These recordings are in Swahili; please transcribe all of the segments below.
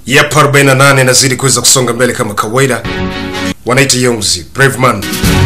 Yep, 48 inazidi kuweza kusonga mbele kama kawaida. Wanaita Yongzi, Brave Man.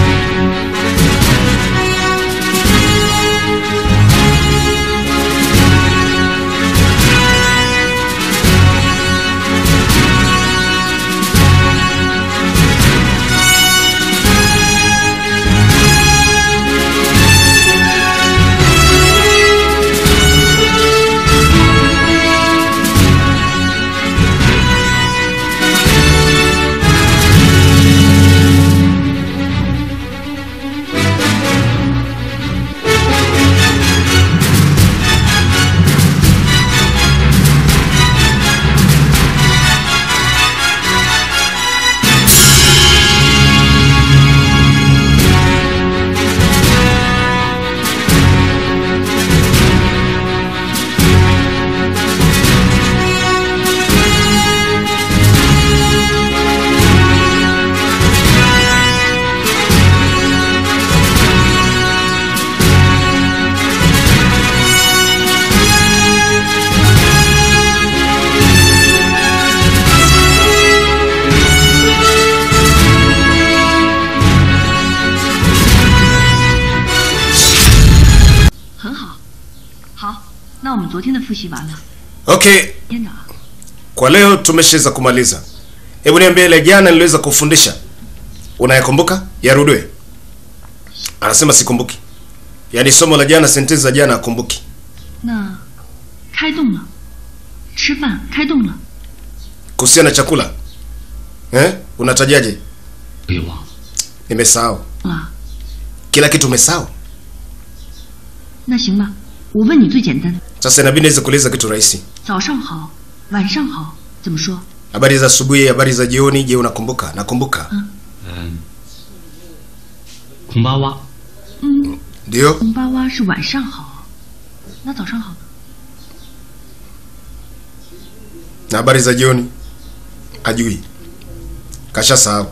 Okay, kwa leo tumeshaweza kumaliza. Hebu niambie ile jana niliweza kufundisha. Unayakumbuka? Yarudwe. Anasema sikumbuki. Yaani somo la jana, sentensi za jana akumbuki. 那开动了，吃饭开动了， Kuhusiana na chakula. Eh? Unatajaje? 给我 Nimesahau. 啊， Kila kitu umesahau. 那行吧，我问你最简单的， Sasa inabidi niweze kueleza kitu rahisi. 早上好，晚上好，怎么说？ Habari za asubuhi, habari za jioni, je, unakumbuka? Nakumbuka. 嗯，孔巴哇， 嗯， Ndio? 红巴哇是晚上好，那早上好呢？ Na habari za jioni? Ajui. Kashasahau.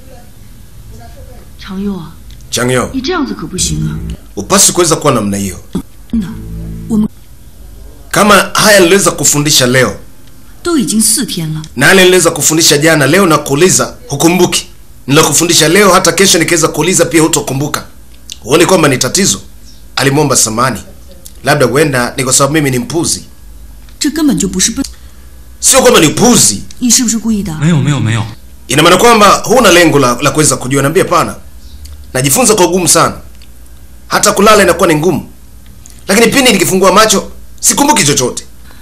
常佑啊， Changyo, 你这样子可不行啊！ upasi kuweza kuwa namna hiyo. 真的，我们 Kama haya niliweza kufundisha leo 都已经四天了， na yale niliweza kufundisha jana, leo na kuuliza hukumbuki. Nilokufundisha leo hata kesho nikiweza kuuliza pia hutokumbuka. Huoni kwamba ni tatizo? Alimwomba samani. Labda huenda ni kwa sababu mimi ni mpuzi. 这根本就不是笨， Sio kwamba ni upuzi. 你是不是故意的？ 没有没有没有， Ina maana kwamba huna lengo la, la kuweza kujua. Naambia pana, najifunza kwa ugumu sana, hata kulala inakuwa ni ngumu, lakini pindi nikifungua macho sikumbuki chochote.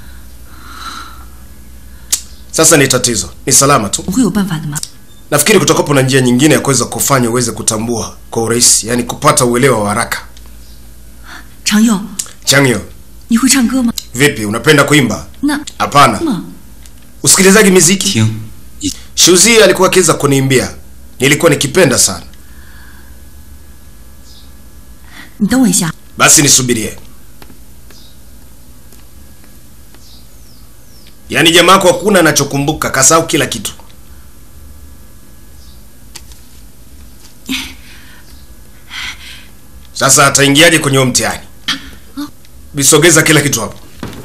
Sasa ni tatizo, ni salama tu. 我会有办法的吗？ Nafikiri kutakuwapo na njia nyingine ya kuweza kufanya uweze kutambua kwa urahisi, yani kupata uelewa wa haraka. 常佑， Changyo, 你会唱歌吗？ vipi, unapenda kuimba? 那 Hapana. 么 Usikilizaji miziki? 听， Shuzi alikuwa akiweza kuniimbia, nilikuwa nikipenda sana. 你等我一下， Basi nisubirie. Yaani jamaa yako hakuna anachokumbuka, kasahau kila kitu. Sasa ataingiaje kwenye huo mtihani? Bisogeza kila kitu hapo.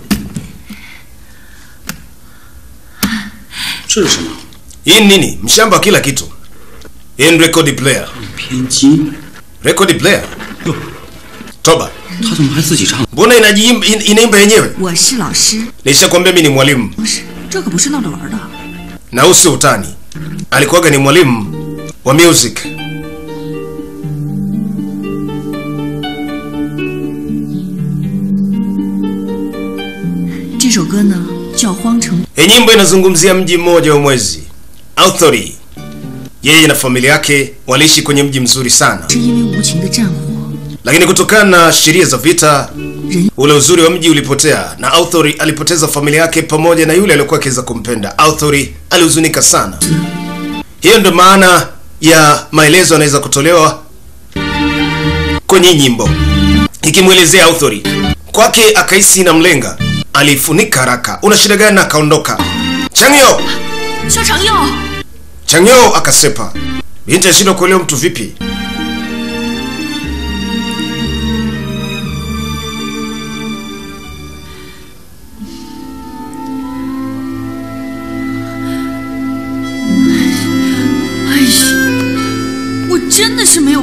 这是什么？ Hii ni nini? Mshamba wa kila kitu. Hii ni record player. 偏激， Record player. 哟， Toba. 他怎么还自己唱？ Mbona inajiimba in- inaimba yenyewe? 我是老师， Nishakwambia mimi ni mwalimu. 不是，这可不是闹着玩的。 na huu sio utani. Alikuwaga ni mwalimu wa music. 这首歌呢叫《荒城》， Hii nyimbo inazungumzia mji mmoja wa mwezi Authority. Yeye na familia yake waliishi kwenye mji mzuri sana, 是因为无情的战火， lakini kutokana na sheria za vita, ule uzuri wa mji ulipotea na Authority alipoteza familia yake pamoja na yule aliyokuwa akiweza kumpenda. Authority alihuzunika sana. Hiyo ndio maana ya maelezo yanaweza kutolewa kwenye nyimbo ikimwelezea Authority. Kwake akahisi na mlenga, alifunika haraka. Una shida gani? Na akaondoka. Changyo 肖长佑， Changyo akasepa. Binti ashindwa kuelewa mtu vipi.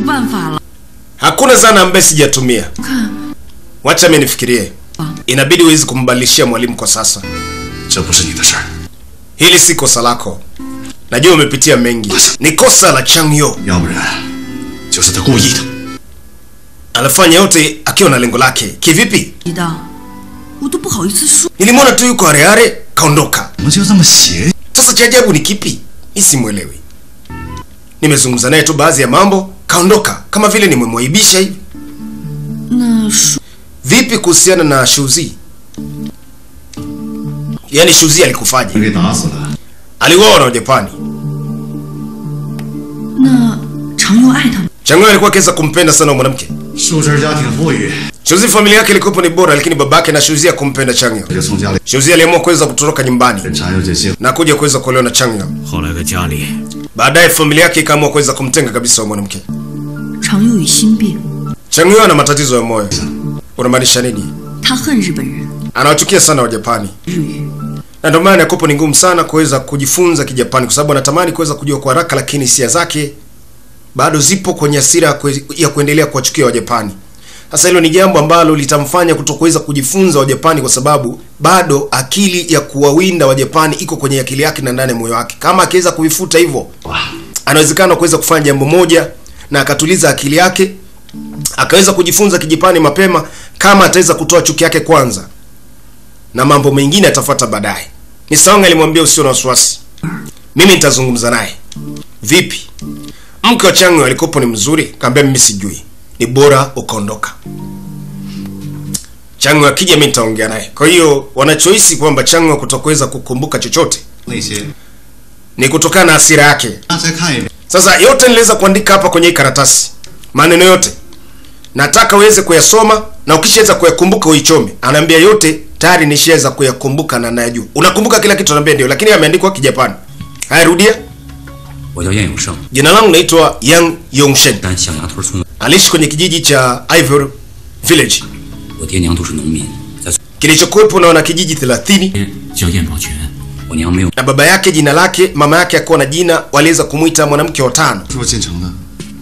办法了。 hakuna zana ambaye sijatumia 看， wacha mi nifikirie inabidi huwezi kumbadilishia mwalimu kwa sasa 这不是你的事儿。 hili si kosa lako najua umepitia mengi ni kosa la changyo 要不然就是他故意的。 anafanya yote akiwa na lengo lake kivipi 你的，我都不好意思说。 nilimwona tu yuko areare kaondoka 怎么就这么邪？ sasa cha ajabu ni kipi mi simwelewi nimezungumza naye tu baadhi ya mambo kaondoka kama vile nimemwaibisha hivi 那说 vipi kuhusiana na shuzi yaani shuzi alikufaje 给打死了。 aliuawa na wajapani 那常佑爱他吗？ changoyo alikuwa akiweza kumpenda sana huyo mwanamke 秀珍家庭富裕， shuzi familia yake ilikuwepo ni bora lakini babake na shuzi akumpenda changyo 就从家里 shuzi aliamua kuweza kutoroka nyumbani 跟常佑这些。 na kuja kuweza kuolewa na changyo 后来在家里， baadaye familia yake ikaamua kuweza kumtenga kabisa huyo mwanamke 常佑有心病， changyo ana matatizo ya moyo unamaanisha nini 他恨日本人， anawachukia sana wajapani 日语。 na ndio maana Yakopo ni ngumu sana kuweza kujifunza Kijapani kwa sababu anatamani kuweza kujua kwa haraka, lakini hisia zake bado zipo kwenye hasira ya kue- ya kuendelea kuwachukia Wajapani. Sasa hilo ni jambo ambalo litamfanya kutokuweza kujifunza Wajapani kwa sababu bado akili ya kuwawinda Wajapani iko kwenye akili yake na ndani ya moyo wake. Kama akiweza kuifuta hivyo, anawezekana kuweza kufanya jambo moja na akatuliza akili yake, akaweza kujifunza Kijapani mapema, kama ataweza kutoa chuki yake kwanza na mambo mengine yatafuata baadaye. Nisaonga alimwambia usio na wasiwasi, mimi nitazungumza naye. Vipi, mke wa Chang'o alikopo ni mzuri? Kaambia mimi sijui, ni bora ukaondoka. Chang'o akija mimi nitaongea naye. Kwa hiyo wanachohisi kwamba Chang'o kutokuweza kukumbuka chochote 那些， ni kutokana na hasira yake. 那再看一遍。 Sasa yote niliweza kuandika hapa kwenye hii karatasi, maneno yote nataka uweze kuyasoma na ukishaweza kuyakumbuka uichome. Anaambia yote tayari nishaweza kuyakumbuka na nayajua. Unakumbuka kila kitu? Anaambia ndio, lakini yameandikwa Kijapani. Haya, rudia. 我叫燕永胜， Jina langu naitwa Yang Yongshen. 但象牙屯村， Aliishi kwenye kijiji cha Ivory Village 我爹娘都是农民，在 kilichokuwepo na wanakijiji 30 村叫燕宝全，我娘没有 na baba yake jina lake, mama yake akuwa na jina, waliweza kumwita mwanamke wa tano. 说进城的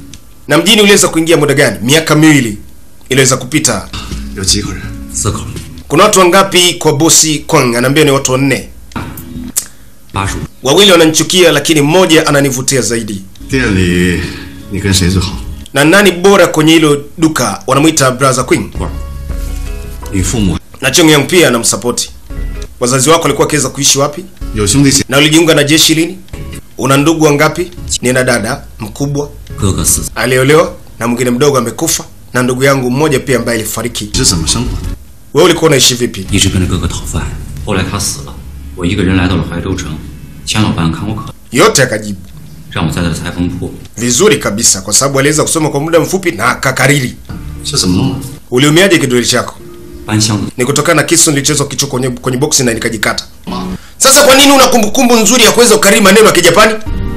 Na mjini uliweza kuingia muda gani? Miaka miwili iliweza kupita. 有几口人？ 四口， Kuna watu wangapi kwa bosi Kwang? Anaambia ni watu wanne. 八十五， Wawili wananichukia, lakini mmoja ananivutia zaidi. 店里你跟谁最好？ Na nani bora kwenye hilo duka? Wanamwita brother Queen. 你父母 Na Cheng Yang pia anamsapoti. Wazazi wako walikuwa wakiweza kuishi wapi? 有兄弟姐 Na ulijiunga na jeshi lini? Una ndugu wangapi? Nina dada mkubwa 哥哥四， aliolewa na mwingine mdogo amekufa, na ndugu yangu mmoja pia ambaye alifariki. 是怎么生活的？ Wewe ulikuwa unaishi vipi? 一直跟着哥哥讨饭。后来他死了，我一个人来到了怀州城，钱老板看我可， Yote akajibu 让我在他的裁缝铺 vizuri kabisa, kwa sababu aliweza kusoma kwa muda mfupi na akakariri. 是怎么弄的？ Uliumiaje kidole chako? 搬箱子， Ni kutokana na kisu nilichezwa kichwa kwenye, kwenye boksi na nikajikata. Sasa kwa nini una kumbukumbu nzuri ya kuweza kukariri maneno ya Kijapani?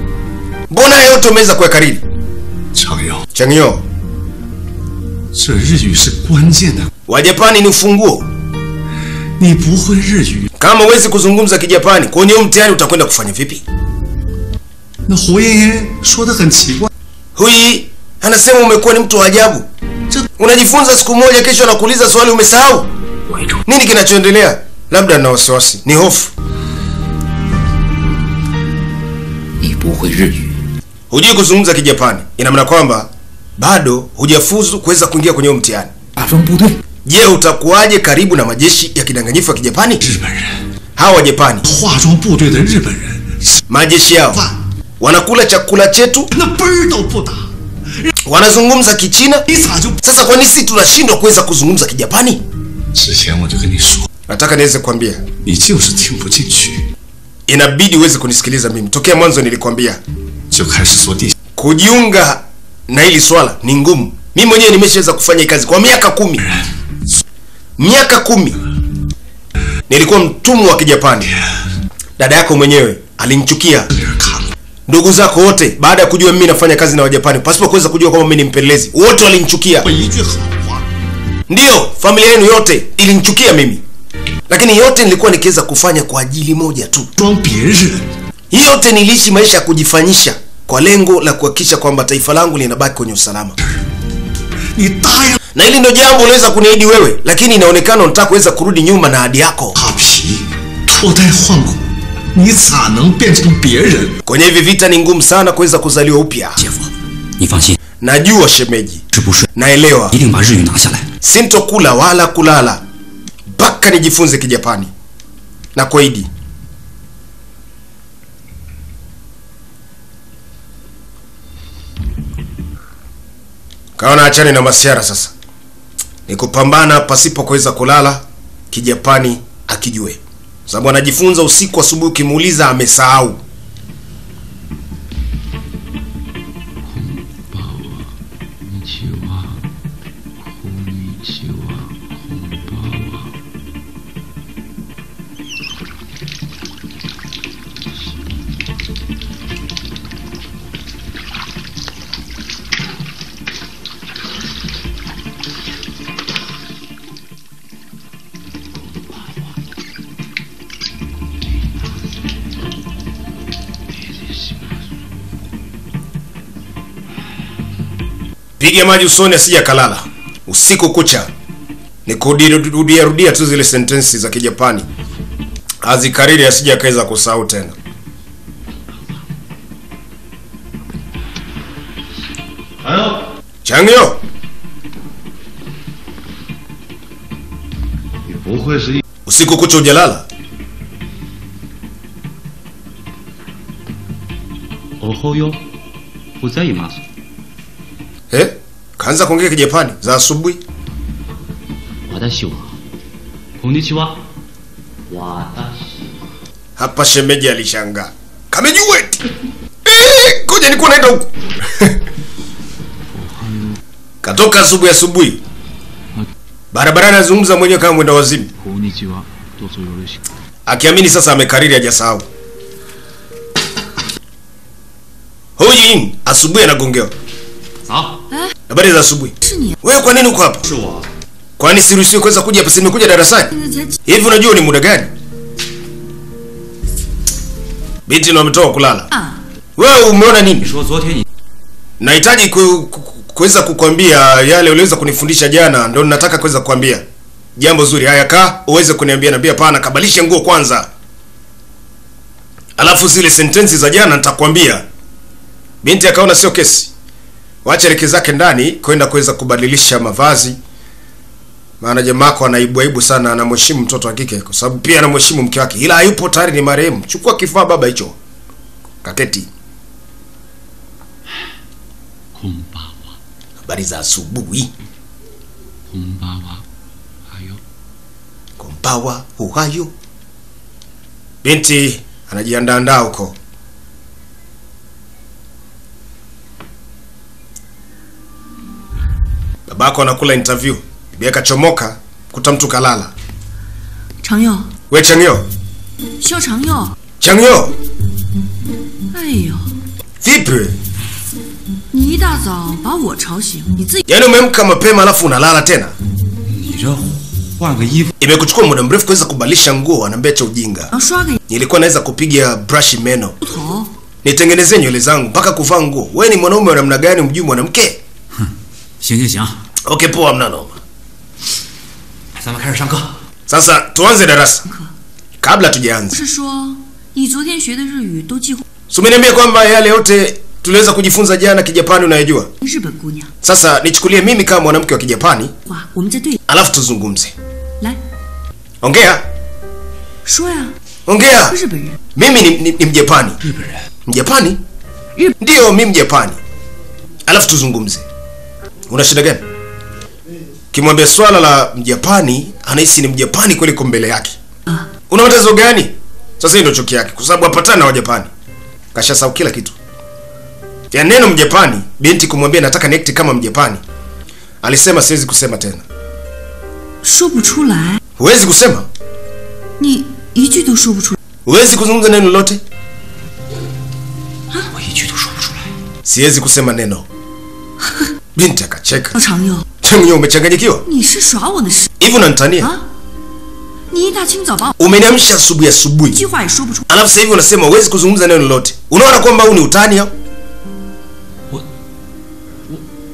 Mbona haya yote umeweza kuyakariri? 常佑， Changyo, 这日语是关键的， Wajapani ni ufunguo. 你不会日语， Kama huwezi kuzungumza Kijapani kwenye huu mtihani utakwenda kufanya vipi? 那胡爷爷说的很奇怪。 Hui anasema umekuwa ni mtu wa ajabu. Ce- Unajifunza siku moja, kesho anakuuliza swali umesahau. 我一瞅， Nini kinachoendelea? Labda na wasiwasi, ni hofu. 你不会日语， Hujui kuzungumza Kijapani, ina maana kwamba bado hujafuzu kuweza kuingia kwenye huu mtihani. 打桩部队， Je, utakuwaje karibu na majeshi ya kidanganyifu ya Kijapani? 日本人， Hawa Wajapani 化妆部队的日本人吃 majeshi yao 饭 wanakula chakula chetu, 那奔儿都不打， wanazungumza Kichina. 你咋就？ Sasa kwa nini sisi tunashindwa kuweza kuzungumza Kijapani? 之前我就跟你说， Nataka niweze kuambia, 你就是听不进去， inabidi uweze kunisikiliza mimi. Tokea mwanzo nilikwambia 就开始做地 kujiunga na hili swala ni ngumu. Mimi mwenyewe nimeshaweza kufanya hii kazi kwa miaka kumi, miaka kumi nilikuwa mtumwa wa Kijapani. Dada yako mwenyewe alinichukia, 别人看了， ndugu zako wote, baada ya kujua mimi nafanya kazi na Wajapani pasipo kuweza kujua kwamba mimi ni mpelelezi, wote walinichukia. 我一句好话， Ndiyo, familia yenu yote ilinichukia mimi, lakini yote nilikuwa nikiweza kufanya kwa ajili moja tu. 装别人， Hii yote niliishi maisha ya kujifanyisha kwa lengo la kuhakikisha kwamba taifa langu linabaki kwenye usalama. 你答应 Na hili ndio jambo uliweza kuniahidi wewe, lakini inaonekana unataka kuweza kurudi nyuma na ahadi yako. 扒皮、脱胎换骨，你咋能变成别人？ Kwenye hivi vita ni ngumu sana kuweza kuzaliwa upya. 姐夫，你放心， Najua shemeji, 吃不睡， naelewa 一定把日语拿下来。 sintokula wala kulala mpaka nijifunze Kijapani na kuahidi. Kaona achane na masiara sasa, ni kupambana pasipo kuweza kulala. Kijapani akijue, sababu anajifunza usiku, asubuhi ukimuuliza amesahau. Piga maji usoni asija kalala usiku kucha. Ni kurudia rudia tu zile sentensi za Kijapani, azikariri asija akaweza kusahau tena. Changyo, 你不会是一 usiku kucha ujalala? おほよ、ございます。 Eh? Kaanza kuongea Kijapani za asubuhi. 私は、こんにちは。私 Hapa shemeji alishangaa. Kamejua eti. Eh, ngoja nilikuwa naenda huko. Katoka asubuhi asubuhi. Barabarani anazungumza mwenyewe kama mwenda wazimu. こんにちはどうぞよろしく Akiamini sasa amekariri hajasahau. Huyu asubuhi anagongewa. 早， Habari za asubuhi. 是你， Wewe kwa nini uko hapa? 是我。 Kwani siruhusiwi kuweza kuja hapa? Simekuja darasani. 现在才 Hivi unajua ni muda gani? Binti ndo ametoka kulala. 啊， Wewe umeona 你 nini? 说昨天你 Nahitaji ku- ku- kuweza kukwambia yale uliweza kunifundisha jana, ndo nataka kuweza kukwambia jambo zuri. Haya, kaa uweze kuniambia. Naambia hapana, kabadilisha nguo kwanza, alafu zile sentensi za jana nitakwambia. Binti akaona sio kesi, wacha leke zake ndani kwenda kuweza kubadilisha mavazi, maana jamako anaibuaibu sana, anamheshimu mtoto wa kike kwa sababu pia anamheshimu mke wake, ila hayupo tayari, ni marehemu. Chukua kifaa baba hicho, kaketi. こんばんは。 Habari za asubuhi. こんばんは。はよ。 Kompawa uhayo. Binti anajiandaandaa huko. Babako anakula interview. Bibi akachomoka kuta mtu kalala. 常佑， We Changyo, 肖常佑， Changyo, 哎呦， vipi? 你一大早把我吵醒，你自己 Yaani umeamka mapema alafu unalala tena? 你这换个衣服， Imekuchukua muda mrefu kuweza kubadilisha nguo, anaambia cha ujinga. 要刷个 Nilikuwa naweza kupiga brush meno. 头， Nitengenezee nywele zangu mpaka kuvaa nguo. We ni mwanaume wa namna gani umjui mwanamke? 行行行， Okay, poa mna noma. 咱们开始上课。 Sasa tuanze darasa. Kabla tujaanza, 是说你昨天学的日语都几乎 si umeniambia kwamba yale yote tuliweza kujifunza jana Kijapani unayojua? 日本姑娘 Sasa nichukulie mimi kama mwanamke wa Kijapani, 话，我们在队里 alafu tuzungumze. 来 Ongea, 说呀， ongea. 日本人， Mimi ni, ni, ni Mjapani. 日本人， Mjapani? Yep. Ndiyo, mimi Mjapani. Alafu tuzungumze. Una shida gani? Kimwambia swala la Mjapani, anahisi ni Mjapani kweli kwa mbele yake. Ah. Una matezo gani? Sasa hii ndio chuki yake, kwa sababu hapatana na Wajapani. Kashasahau kila kitu. Ya neno Mjapani, binti kumwambia nataka niact kama Mjapani. Alisema siwezi kusema tena. 说不出来， Huwezi kusema? 你一句都说不出来。 Huwezi kuzungumza neno lolote? 我一句都说不出来。 Siwezi kusema neno. Binti akacheka. 肖常佑， Changyo, umechanganyikiwa? 你是耍我呢是 Hivi unanitania? 啊？你一大清早把我 Umeniamsha asubuhi 一 asubuhi. 句话也说不出， Alafu sasa hivi unasema huwezi kuzungumza neno lolote. Unaona kwamba huu ni utani au?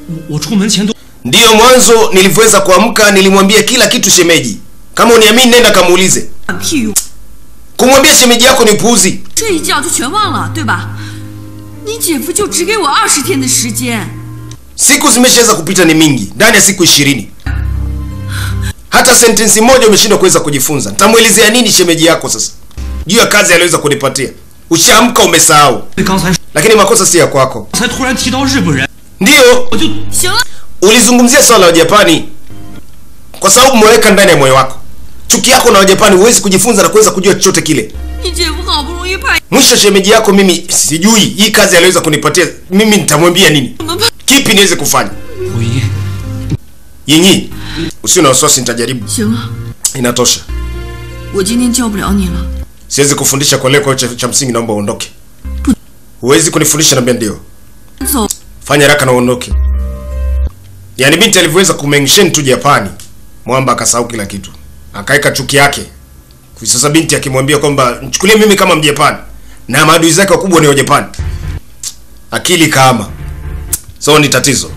我出门前都 Ndiyo mwanzo nilivyoweza kuamka, nilimwambia kila kitu shemeji. Kama uniamini, nenda kamuulize. 管屁用！ Kumwambia shemeji yako ni upuuzi. 这一觉就全忘了，对吧？你姐夫就只给我二十天的时间， Siku zimeshaweza kupita ni mingi, ndani ya siku ishirini. Hata sentensi moja umeshindwa kuweza kujifunza. Nitamwelezea nini shemeji yako sasa juu ya kazi aliyoweza kunipatia? Ushaamka umesahau, 刚才 lakini makosa si ya kwako. 才突然提到日本人， Ndiyo 我就行了， ulizungumzia swala la Japani kwa sababu umeweka ndani ya moyo wako chuki yako na Wajapani, huwezi kujifunza na kuweza kujua chochote kile. 你姐夫好不容易派 Mwisho shemeji yako, mimi sijui hii kazi aliweza kunipatia mimi, nitamwambia nini? 我们派， Kipi niweze kufanya? 胡一， Yinyi, usio na wasiwasi, nitajaribu. 行了， Inatosha, 我今天教不了你了。 siwezi kufundisha kwa leo. Kwa hiyo cha, cha msingi naomba uondoke. Huwezi kunifundisha, naambia ndio. 走， Fanya haraka na uondoke. Yaani binti alivyoweza kumention tu Japani, mwamba akasahau kila kitu, akaweka chuki yake. Kwa sasa binti akimwambia kwamba mchukulie mimi kama Mjapani na maadui zake wakubwa ni Wajapani, akili kama so ni tatizo.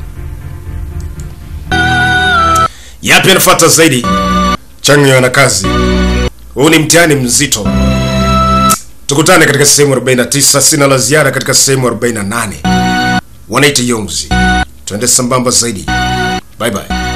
Yapi anafuata zaidi? Changi na kazi. Huu ni mtihani mzito. Tukutane katika sehemu 49. Sina la ziada katika sehemu 48 wanaita Yongzi. Twende sambamba zaidi. Bye bye.